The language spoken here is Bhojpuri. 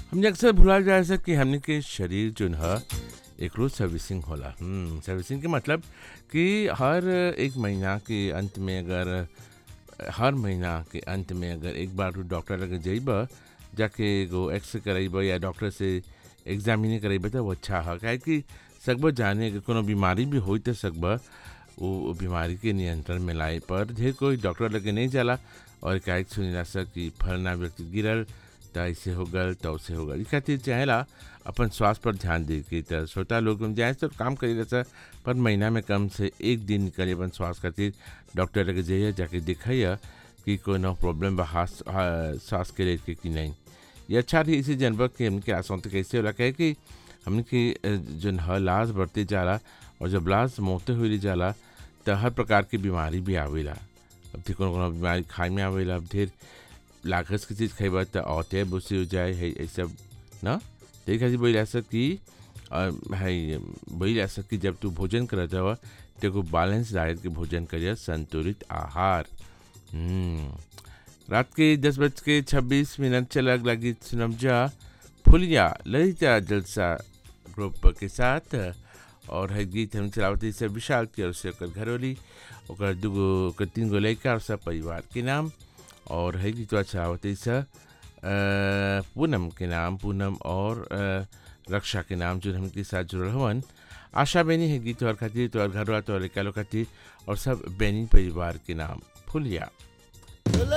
हमने अक्सर भुला जाए सर कि हमने के शरीर जो है एक रोज सर्विसिंग होला हम्म सर्विसिंग के मतलब कि हर एक महीना के अंत में अगर हर महीना के अंत में अगर एक बार तू डॉक्टर लगे जाइब जाके एगो एक्सरे कराइब या डॉक्टर से एग्जामिने कराइब तो वो अच्छा है काहे कि सकब जाने कि कोनो बीमारी भी होई तो सकब वो बीमारी के नियंत्रण में लाए पर ढेर कोई डॉक्टर लगे नहीं जाला और काहे सुनिला सर कि फलना व्यक्ति गिरल त ऐसे हो गल तो ऐसे हो गल ई खातिर चाहेला अपन स्वास्थ्य पर ध्यान दे के त छोटा लोग में जाए तो काम करेला सर पर महीना में कम से एक दिन निकले अपन स्वास्थ्य खातिर डॉक्टर लगे जाइए जाके दिखाइए कि कोनो प्रॉब्लम बा हाथ सांस के लेके कि नहीं ये अच्छा रही इसी जनवर के हमके आसान तो कैसे होला कहे कि हमने के जो ह लाश बढ़ते जाला और जब लाश मोते हुए जाला तो हर प्रकार की बीमारी भी आवेला अब ढेर कोनो कोनो बीमारी खाए में आवेला अब ढेर लागत की चीज़ खेबा तो औते बुसी हो जाए है ये सब ना तो ये खातिर बोला सक कि है बोला सक कि जब तू भोजन करत हवा तो को बैलेंस डाइट के भोजन करिए संतुलित आहार हम्म रात के दस बज के छब्बीस मिनट चलग लगी सुनम जा फुलिया ललिता जलसा ग्रुप के साथ और है गीत हम चलावती से विशाल की और से ओकर घरोली ओकर दूगो ओकर तीन गो लड़का और सब परिवार के नाम और है गीत चलावती से पूनम के नाम पूनम और रक्षा के नाम जो हमके साथ जुड़ल हवन आशा बेनी है गीत और खातिर तो और घर तो और खातिर और सब बेनी परिवार के नाम फुलिया